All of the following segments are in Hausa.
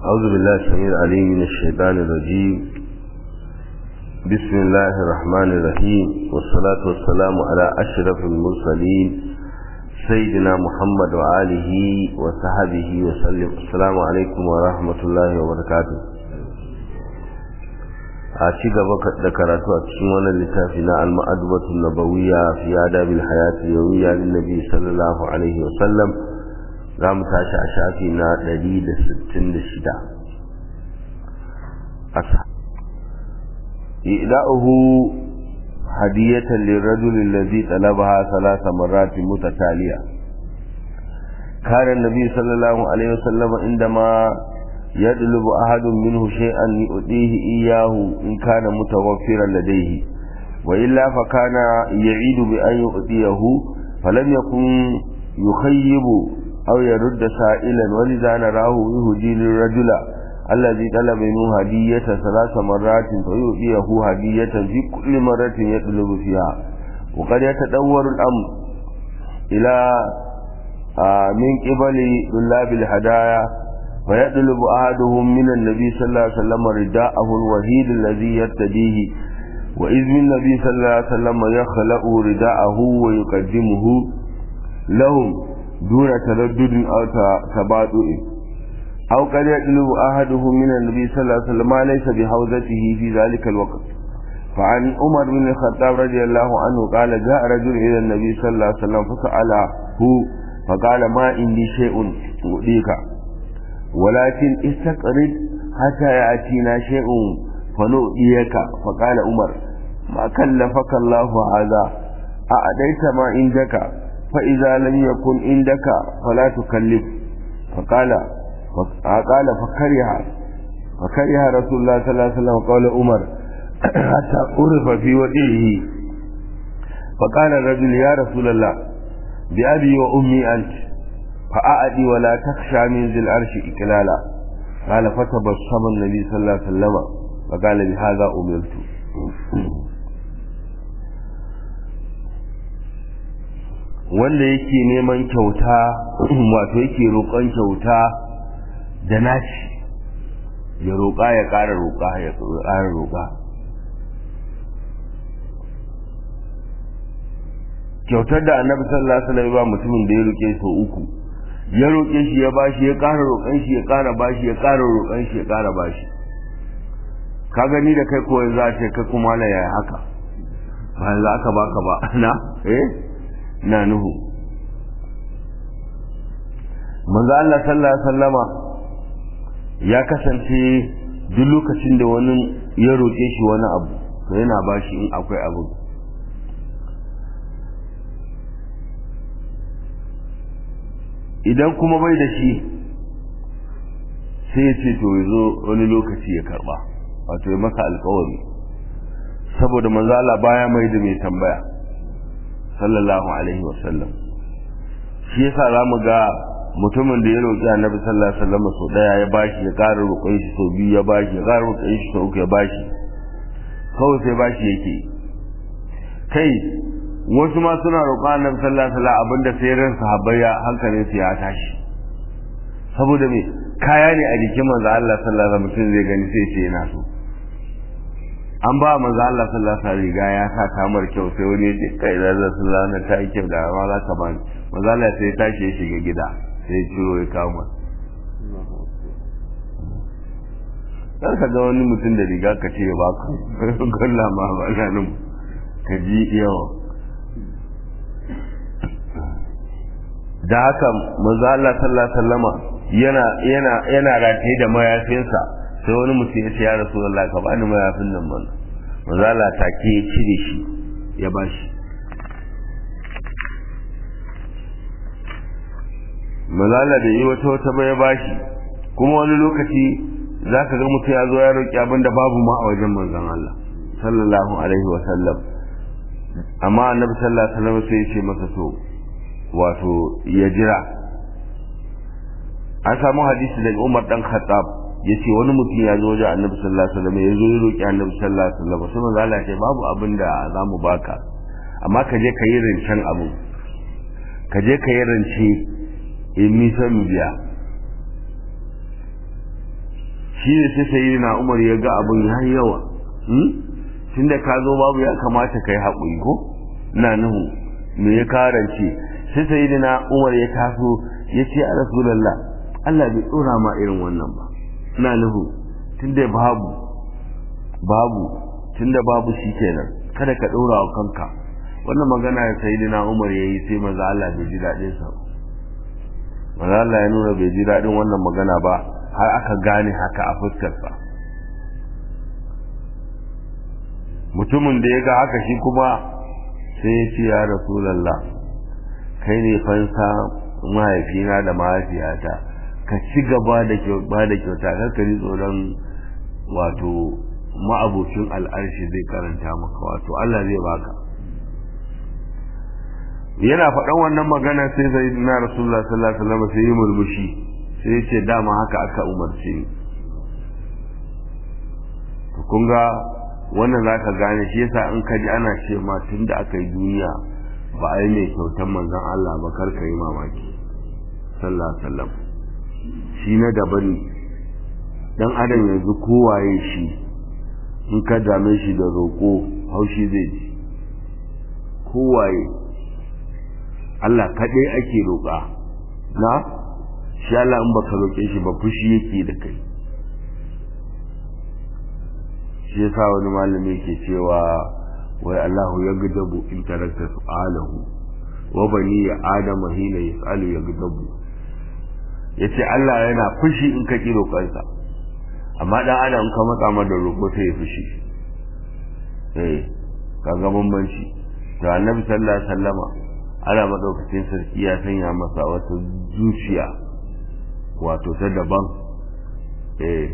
أعوذ بالله السميع العليم من الشيطان الرجيم بسم الله الرحمن الرحيم والصلاة والسلام على أشرف المرسلين سيدنا محمد وآله وصحبه وسلم السلام عليكم ورحمة الله وبركاته a ci gaba da karatu a cikin wannan littafi na al-ma'adubatu nabawiyya fi adabil hayati yawiyya lin nabi sallallahu alaihi wa sallam za mu tashi a shafi na 166 ida'uhu hadiyatan lirajul alladhi talabaha thalatha marrat mutataliya كان النبي صلى الله عليه وسلم عندما يطلب أحد منه شيئا يؤديه إياه إن كان متوفرا لديه وإلا فكان يعيد بأن يؤديه فلم يكن يخيب أو يرد سائلا ولذا نراه يهدي للرجل الذي طلب منه هدية ثلاث مرات فيؤديه هدية في كل مرة يطلب فيها وقد يتدور الأمر إلى من قبل طلاب الهدايا فيطلب أحدهم من النبي صلى الله عليه وسلم رداءه الوحيد الذي يرتديه وإذ من النبي صلى الله عليه وسلم يخلق رداءه ويقدمه لهم دون تردد أو تباطؤ أو قد يطلب أحدهم من النبي صلى الله عليه وسلم ما ليس بحوزته في ذلك الوقت فعن عمر بن الخطاب رضي الله عنه قال جاء رجل إلى النبي صلى الله عليه وسلم فسأله فقال ما عندي شيء أؤذيك ولكن استقرد حتى يأتينا شيء فنؤديك فقال عمر ما كلفك الله هذا أعديت ما عندك فإذا لم يكن عندك فلا تكلف فقال قال فكره فكره رسول الله صلى الله عليه وسلم قول عمر حتى عرف في وجهه فقال الرجل يا رسول الله بأبي وأمي أنت فأعدي ولا تخشى من ذي العرش إكلالا قال فتبصم النبي صلى الله عليه وسلم فقال بهذا أمرت wanda yake neman kyauta wato yake roƙon kyauta da naci ya roƙa ya ƙara roƙa ya ƙara roƙa kyautar da annabi sallallahu alaihi wasallam ba mutumin da ya roƙe sau uku ya roƙe shi ya bashi ya ƙara roƙon shi ya ƙara bashi ya ƙara roƙon shi ya ƙara bashi ka gani da kai ko za ce kai kuma la yaya haka ba yanzu aka baka ba na eh na nuhu manzo Allah sallallahu alaihi wasallama ya kasance duk lokacin da wani ya roƙe shi wani abu to yana bashi in akwai abu idan kuma bai da shi sai ya ce to ya zo wani lokaci ya karba wato ya masa alkawari saboda manzo Allah baya mai da mai tambaya sallallahu alaihi wasallam shi yasa zamu ga mutumin da ya roƙi annabi sallallahu alaihi wasallam sau daya ya bashi ya ƙara roƙon shi sau biyu ya bashi ya ƙara roƙon shi sau uku ya bashi kawai sai bashi yake kai wasu ma suna roƙon annabi sallallahu alaihi wasallam abinda sai ran sahabbai ya hankalin su ya tashi saboda me kaya ne a jikin manzo Allah sallallahu alaihi wasallam mutum zai gani sai ce yana so an ba manzo Allah sallallahu alaihi wasallam riga ya sa kamar kyau sai wani ya ce kai da sallallahu alaihi ta yi kyau da ma za ka bani manzo Allah sai ya tashi ya shiga gida sai ya ciro ya kawo masa kar ka ga wani mutum da riga ka ce ya baka galla ma ba ganin ka ji yawa da haka manzo Allah sallallahu alaihi wasallama yana yana yana rataye da mayafinsa sai wani mutum ya ce ya Rasulullah ka bani mayafin nan mana manzo Allah take ya cire shi ya bashi manzo Allah da yi wata wata ba ya bashi kuma wani lokaci zaka ga mutum ya zo ya roki abinda babu ma a wajen manzon Allah sallallahu alaihi wasallam amma annabi sallallahu alaihi wasallam sai ya ce masa to wato ya jira an samu hadisi daga Umar dan Khattab yace wani mutum ya zo wajen Annabi sallallahu alaihi wasallam ya zo ya roki Annabi sallallahu alaihi wasallam sai manzo Allah ya ce babu abin da zamu baka amma ka je ka yi rancen abu ka je ka yi rance in mi san biya shi ne sai sayi na umar ya ga abin ya yi yawa tun da ka zo babu ya kamata ka yi haƙuri ko na nuhu me ya karance sai sayi na umar ya taso ya ce a rasulallah Allah bai tsora ma irin wannan ba na nuhu tun da babu babu tun da babu shi kenan kada ka ɗora wa kanka wannan magana ya sayi na umar ya yi sai maza Allah bai ji daɗin sa maza Allah ya nuna bai ji daɗin wannan magana ba har aka gane haka a fuskarsa mutumin da ya ga haka shi kuma sai ya ce ya rasulallah kai ne fansa mahaifina da mahaifiyata ka ci gaba da ba da kyauta kar ka ji tsoron wato ma'abocin al'arshi zai karanta maka wato Allah zai baka yana faɗan wannan magana sai zai na rasulullah sallallahu alaihi wasallam sai yi murmushi sai ya ce dama haka aka umarce ni to kun ga wannan zaka gane shi yasa in ka ji ana ce ma tunda aka yi duniya ba a yi mai kyautan manzon Allah ba kar ka yi mamaki sallallahu alaihi wasallam shi na daban ne dan adam yanzu kowaye shi in ka dame shi da roƙo haushi zai ji kowaye Allah kaɗai ake roƙa na shi Allah in baka roƙe shi ba fushi yake da kai shi yasa wani malami ke cewa wai Allahu ya gudabu in tarakta su'alahu wa bani ya adama hina yas'alu ya gudabu yace Allah yana fushi in ka ki roƙonsa amma dan adam ka matsa ma da roƙo sai ya fushi eh kaga bambanci to annabi sallallahu alaihi wasallama ana madaukakin sarki ya sanya masa wata zuciya wato ta daban eh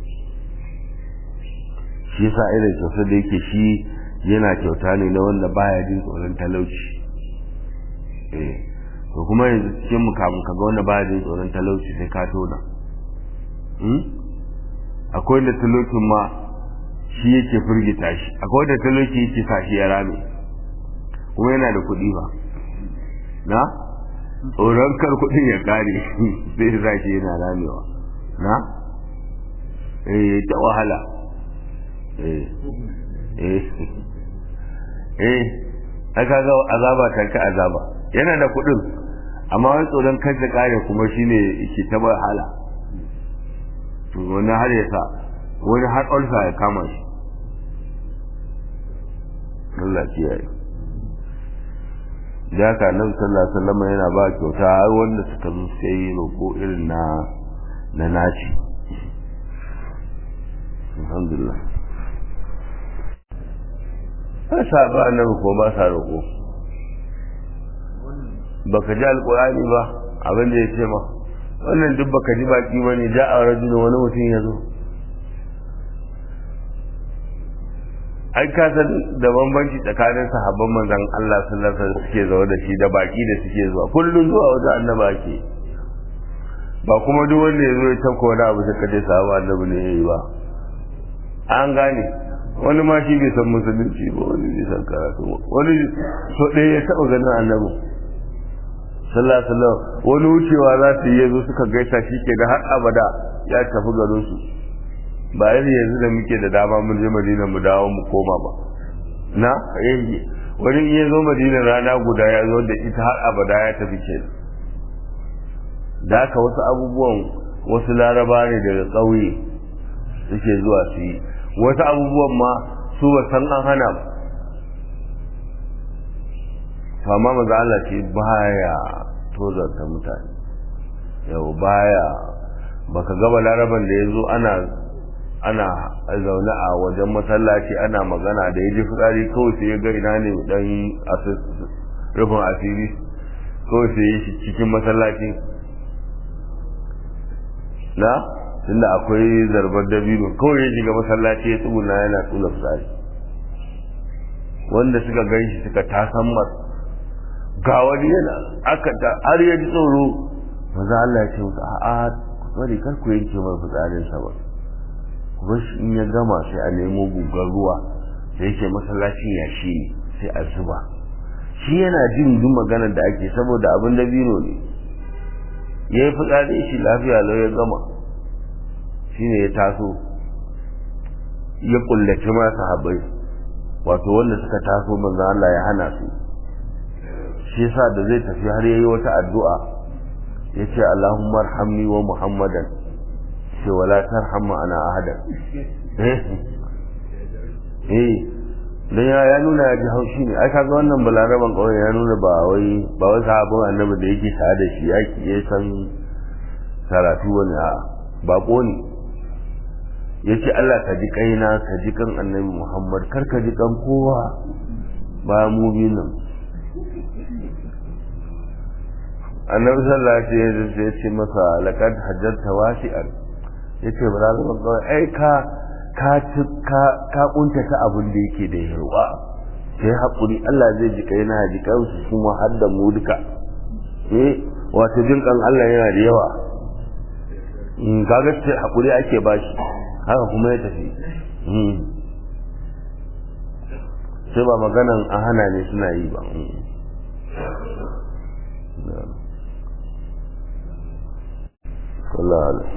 shi yasa irin kyauta da yake shi yana kyauta ne na wanda baya jin tsoron talauci eh to kuma yanzu cikin mu kamun kaga wanda baya jin tsoron talauci sai ka tona akwai wanda talaucin ma shi yake firgita shi akwai wanda talauci yake sa shi ya rame kuma yana da kuɗi ba na tsoron kar kuɗin ya kare sai ya shi yana ramewa na eh ta wahala eh eh eh aka ga azaba ta ka azaba yana da kuɗin amma wani tsoron kar ta kare kuma shine yake ta wahala to wani har ya sa wani har ulsa ya kama shi Allah kiyaye da haka nan sallallahu alaihi wasallam yana ba kyauta har wanda suka zo sai roƙo irin na na naci alhamdulillah ba sa ba nan ko ba sa roƙo baka ji alƙur'ani ba abin da ya ce ma wannan duk baka ji baki bane ja'a rajulun wani mutum ya zo ai ka san da bambanci tsakanin sahabban manzon Allah sallallahu alaihi wasallam suke zaune da shi da baki da suke zuwa kullun zuwa wajen annaba ke ba kuma duk wanda ya zo ya tafka wani abu sai ka ce sahabu annabi ne yayi ba an gane wani ma shi bai san musulunci ba wani bai san karatu wani so ɗaya ya taɓa ganin annabi sallallahu alaihi wasallam wani wucewa za su yi yazo suka gaisa shi ke da har abada ya tafi garin su ba yanzu yanzu da muke da dama mun je madina mu dawo mu koma ba na yayi wani in ya zo madina rana guda ya zo da ita har abada ya tafi ke da haka wasu abubuwan wasu laraba ne daga ƙauye suke zuwa su yi wasu abubuwan ma su ba san an hana ba amma maza Allah ce baya tozarta mutane yau baya baka gaba laraban da ya zo ana ana zaune a wajen masallaci ana magana da ya ji fitsari kawai sai ya ga ina ne dan rufin asiri kawai sai ya shi cikin masallaci na tunda akwai zarbar dabino kawai ya shiga masallaci ya tsuguna yana tsula fitsari wanda suka gan shi suka tasan masa ga wani yana aka ta har ya ji tsoro maza Allah ya ce musu a'a bari kar ku yanke mai fitsarin sa ba kuma shi in ya gama sai a nemo gugar ruwa da yake masallacin yashi ne sai a zuba shi yana jin duk maganar da ake saboda abin da bino ne ya yi fitsari shi lafiya lau ya gama shine ya taso ya kullace ma sahabbai wato wanda suka taso manzo Allah ya hana su shi yasa da zai tafi har yayi wata addu'a yace Allahumma arhamni wa Muhammadan ce wala tarham ana ahada eh eh dan ya ya nuna ya ji haushi ne ai kaga wannan balaraban kawai ya nuna ba wai ba wai sahabban annabi da yake tare da shi yake ya san karatu wani a bako ne yace Allah ka ji kaina ka ji kan annabi Muhammad kar ka ji kan kowa ba mu bi nan annabi sallallahu alaihi wasallam ya ce masa laqad hajjarta wasi'an yace ba za ka ga ai ka ka ka ka kunta ta abin da yake da yarwa sai hakuri Allah zai ji kai na ji kai su kuma har da mu duka eh wato jin kan Allah yana da yawa in kaga ce hakuri ake bashi haka kuma ya tafi sai ba maganan a hana ne suna yi ba والله أعلم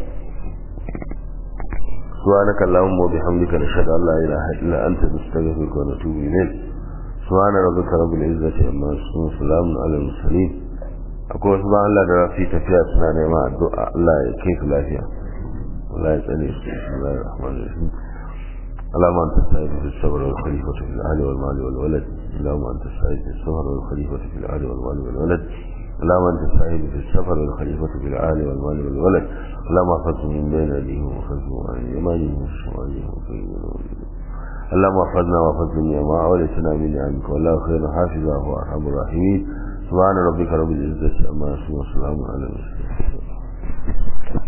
سبحانك اللهم وبحمدك نشهد أن لا إله إلا أنت نستغفرك ونتوب إليك سبحان ربك رب العزة عما يصفون وسلام على المرسلين أقول سبحان الله da rafi tafiya suna nema addu'a Allah ya kai su lafiya Allah ya tsare su bismillahir rahmanir rahim اللهم انت السعيد في الصبر والخليفة في الأهل والمال والولد اللهم انت السعيد في الصبر والخليفة في الأهل والمال والولد اللهم انت السعيد في السفر والخليفة في العالي والمال والولد اللهم احفظه من بين ايديهم وحفظه عن يمانهم وشمالهم اللهم احفظنا واحفظ جميع ما اوليتنا من نعمك والله خير حافظا هو ارحم الراحمين سبحان ربك رب العزة عما يصفون وسلام على المرسلين